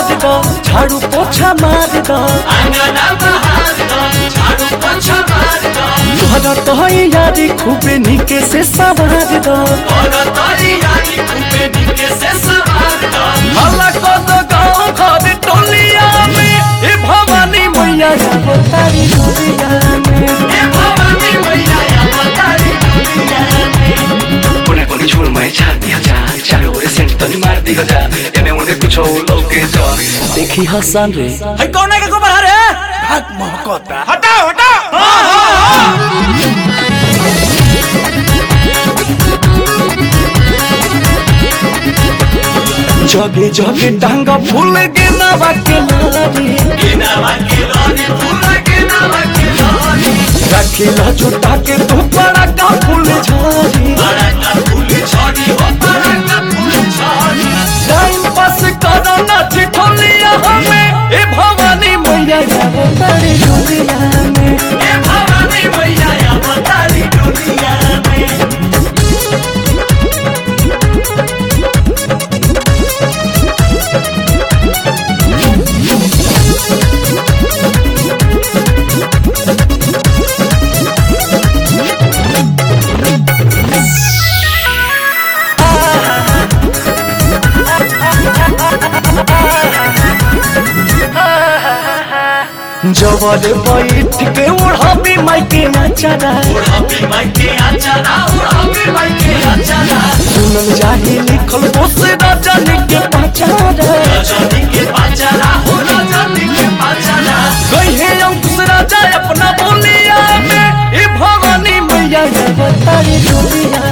बहार दो झाड़ू पोछा मार दो तोहरा तो यारी खूबे निके से सवार दो हल्ला को दो गाँव घर टोलिया में ए भवानी मैया जाबो तारी डोलिया में Pone con el chulo me echa di haja Chalo ore sent tani mar di haja Eme unde kucho loke jo देखी हसन रे है कौन है के गोबर हरे भाग महकता हटाओ हटाओ जगे जगे डांगा फूल के नवा के लारी रखिला जुटा के तू बड़ा का फूल झारी टाइम पास करो ना ठिठोलिया हमें ए भवानी मैया जाबो तारी डोलिया में जवर बैठ के ओढ़ाबी माइके नचरा सुनल जाही लिखल बोस राजा के पचारा कहे अंकुश राजा अपना बोलिया में ए भवानी मैया जब तारी डोलिया